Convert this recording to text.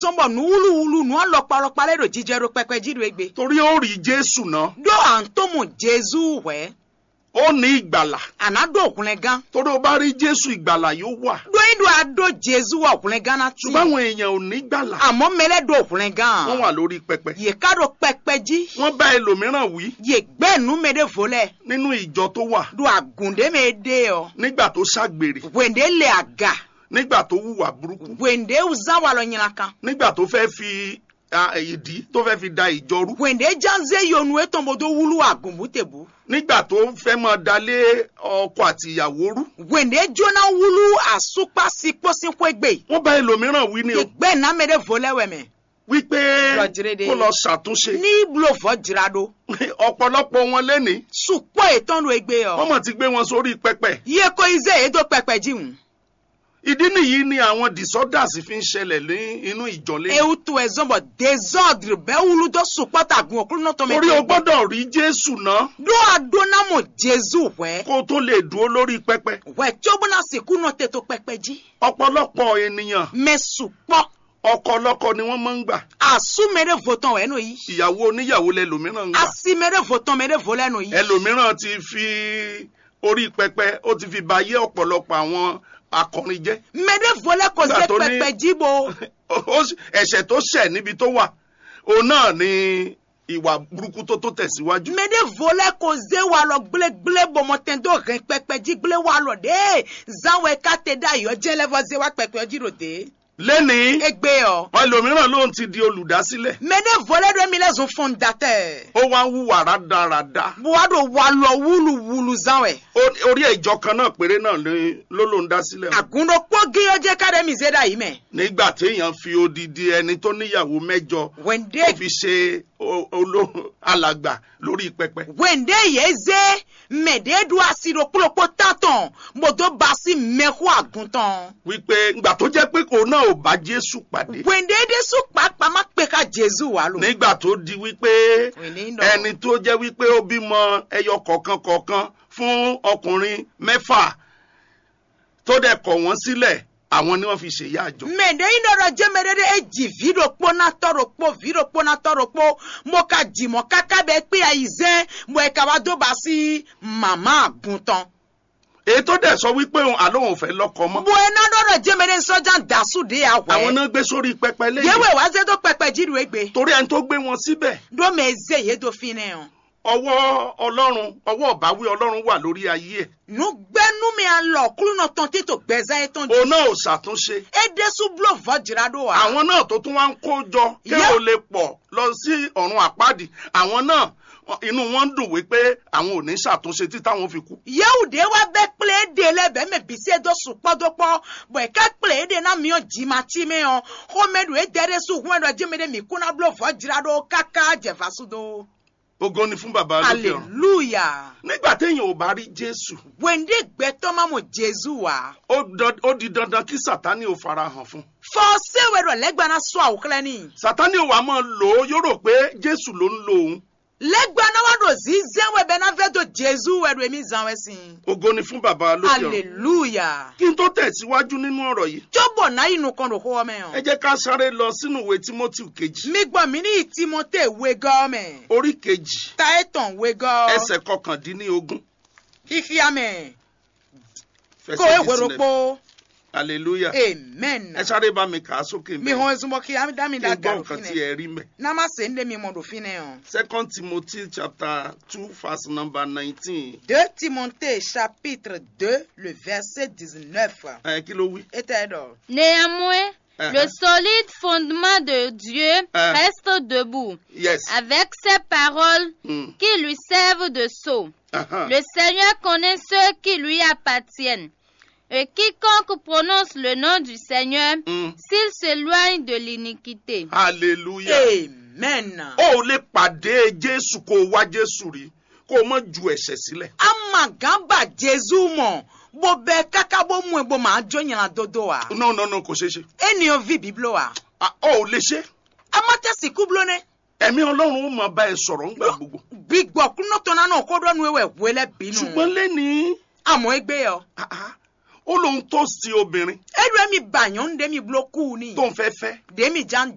sọmbọ nu wuluwulu nu alọkpalọkpa lẹ do jíjẹ do pẹpẹ jí do egbe. torí ó rí jésù náà do àǹtọ́mù jésù wẹ̀ ó ní ìgbàlà àná do òkunlẹ̀ gan. torí ó bá rí jésù ìgbàlà yóò wà do yín do àdó jésù wà òkunlẹ̀ gan náà tì. ṣùgbọ́n àwọn èèyàn ò ní gbàlà àmọ́ mẹlẹ́ do òkunlẹ̀ gan. wọ́n wà lórí pẹpẹ yè ká do pẹpẹ jí. wọ́n bá ẹlòmíràn wí yè gbẹ́nu mi de volẹ̀. nínú ìjọ tó wà do àgùndé mi de ọ. nígbà tó ṣàgbèrè wèndé lè àgà. nígbà tó hùwà burúkú wèndé zan wà lọ nyina kan. nígbà tó fẹ́ fi ah, ìdí tó fẹ́ fi da ìjọ rú wèndé janze yonu etombodo wulu àgùnbùtẹ̀bù. nígbà tó fẹ́ máa dalé ọkọ àti ìyàwó rú wèndé jóná wulu àsopá sípòsípò egbe. wọ́n bá ẹlòmíràn wí ní o ìgbẹ́ nàmẹ́ de volẹ̀ wẹ̀mẹ̀. wípé Lọ́jírẹ́dẹ́. kó lọ ṣàtúnṣe ní blofọ jirado. ọ̀pọ̀lọpọ̀ wọn lẹ́nìí sùpọ̀ ètòǹdó egbe wọ́n ọ. mọ̀ ti gbé wọn sórí pẹpẹ iye ko ize èdò pẹpẹ jíun. ìdí nìyí ni àwọn disorders fi ń ṣẹlẹ̀ ní inú ìjọ lẹ́yìn ewu tó ẹ zọbọ désordre bẹ́ẹ̀ wulu tó sùpọ̀ tàgùn òkúrú náà tó mi. torí o gbọ́dọ̀ rí jésù náà do adonamo jésù wẹ́. kó o tó lè dúró lórí pẹpẹ wẹ́ tí ó bọ́nà sìnkú náà tètò pẹpẹ jí. ọ̀pọ̀lọpọ̀ ènìyàn mẹ sùpọ̀ ọkọlọ́kọ ni wọ́n máa ń gbà àsúmẹ́rẹ́ vòtán wẹ́ nù yìí. ìyàwó oníyàwó lẹlòmíràn ń gbà asimẹ́rẹ́ vòtán mẹ́rẹ́ vò lẹ́nu yìí. ẹlòmíràn ti fi orí pẹpẹ ó ti fi ba ayé ọ̀pọ̀lọpọ̀ àwọn akọrin jẹ́ mẹ́rẹ́ vò lẹ́ kò Nígbà sí tó ní- pẹpẹ jíbo. Ó sì- ẹ̀ṣẹ̀ tó ṣẹ̀ níbi tó wà òun náà ni ìwà burúkú tó tó tẹ̀síwájú mede volẹ ko ze wa lọ gblégblé bọmọtẹn tó rìn pẹpẹ jí gblé wa lọ dé zanwẹ kate da yọ jẹlẹfọ ze wa pẹpẹ ọjí ro dé lẹ́nìí egbe ọ ẹlòmíràn ló ń ti di olùdásílẹ̀ mede volẹ do mi lẹsùn fondatẹ ó wá ń hùwà rádaràda buwado wa lọ wúluwúlu zanwẹ Ó- orí ìjọ kan náà péré náà ni- ló ló ń dá sílẹ̀ o. agundo kpó gíyọjẹ kárẹ mi zeda yìí mẹ nígbà téèyàn fi odidi ẹni tó níyàwó mẹ́jọ wẹnde tó fi ṣe o- olo- alàgbà lórí pẹpẹ wẹnde yẹ ze mẹde do asiro kpolokpo tatọn moto basi mẹkọ aguntọn wípé ngbà tó jẹ́ pé kò náà ò bá jésù pàdé wẹnde de sùn pàápàá má pè ká jésù wà lò. nígbà tó di wípé Wẹ̀ndé ń lọ. ẹni tó jẹ́ wípé ó bímọ ẹyọ kọ̀ọ̀kan kọ̀ọ̀kan fún ọkùnrin mẹ́fà tó dẹ̀ kọ̀ wọ́n sílẹ̀ àwọn ni wọ́n fi ṣèyá àjọ. mende yi nɔrɔ jɛmɛ de de edzi vi ɖo kpo na tɔ ɖo kpo vi ɖo kpo na tɔ ɖo kpo mo ka dzi mɔ kaka bɛ kpe ayi zɛ mo yi ka wa do ba si mama guntɔn. èyí tó dẹ̀ sọ wípé òun àlóhùn ò fẹ́ lọ́kọ mọ́ bo ena nɔrɔ jɛmɛ de nsɔdza dasu de ya àwọn wɛ. náà gbé sórí pẹpẹ lẹ́yìn yewe wa ze do pɛpɛ dzi do egbe. torí ẹni tó gbé wọn síbẹ̀ do mɛ ze ye do fi ne o. ọwọ́ ọlọ́run ọwọ́ ọ̀báwí ọlọ́run wà lórí ayé ẹ̀ nugbɛnu mi alɔ kulu nɔ tɔn te to gbɛza ye tɔn òun di. náà ò ṣàtúnṣe edesu blo vɔ dzra do wa. àwọn náà tó tún wá ń kó jọ kí Yeah. ó lè pọ̀ lọ sí ọ̀run àpáàdì àwọn náà inú wọn ń dùn wípé àwọn ò ní ṣàtúnṣe tí táwọn fi kú yewu de wa bɛ kple de lɛ bɛ mɛ bisi do sukpɔ do kpɔ bɔn eka kple de na miɔ dzima tsi mi yɔ xɔmɛ do ede de su hu ɛdɔ dzeme de mi kuna blo vɔ dzra do kaka dzefa su do ogo ni fún bàbá lókè ọ̀run hallelujah nígbà téèyàn ò bá rí jésù wende gbɛtɔ ma mo jesu wa ó dan- ó di dandan kí sátánì ò farahàn fún fɔ sewe dɔ lɛgbana sɔ awo kilɛ ni sátánì ò wá máa lò ó yóò rò pé jésù ló ń lo òun lɛgbana wa do zizen wɛ bɛ na fɛ do jesu wɛ do emi zan wɛ si ogo ni fún bàbá lókè ọ̀run hallelujah kí n tó tẹ̀síwájú nínú ọ̀rọ̀ yìí tsobo na yi nu kɔn do xɔ mɛ ẹ yɔ jẹ́ ká sáré lọ sínú ìwé timothy kejì mi gbɔ mi ni timote we gɔmɛ orí kejì ta etɔn we gɔ. ẹsẹ̀ kọkàndínlógún ifiame fẹsẹ̀ ko di ewero sílẹ̀ kpo hallelujah amen ẹ sáré bá mi kà á sókè mi hɔn ezumɔ ki ami da mi kí da n gbọ́ garo nǹkan tí fine ẹ rí mẹ́. nama se nde mi mɔ do fine o. second timothy chapter two verse number nineteen 2 Timothée chapitre 2 le verset 19 ẹ kí ló wí. était dɔ. Néanmoins, Uh-huh. le solide fondement de Dieu Uh. reste debout, yes. avec ses paroles Mm. qui lui servent de sceau. Uh-huh. Le Seigneur connaît ceux qui lui appartiennent. Et quiconque prononce le nom du Seigneur, Mm. s'il s'éloigne de l'iniquité. hallelujah. amen. o ò lè pàdé jésù kó o wá jésù rí kó o mọ ju ẹ̀ṣẹ̀ sílẹ̀. amagamba jesu mɔ bo bɛ kaka bo mu bo ma dzo nyina dodo wa. no no no kò ṣeé ṣe. eniyan vi biblo wa. Ah, o ò lè ṣe. amate siku blo ne. ẹ̀mí ọlọ́run ó máa bá ẹ sọ̀rọ̀ ńgbà gbogbo. gbigbɔ kunotɔ nanu ko dɔ nu ewɛ wele binu. ṣùgbọ́n lẹ́ni amɔ egbe yɔ. ó lóun tó sí obìnrin eɖo emi ba nyɔnu ɖe mi blo kuu ni. tó ń fẹ́ fẹ́ ɖe mi dza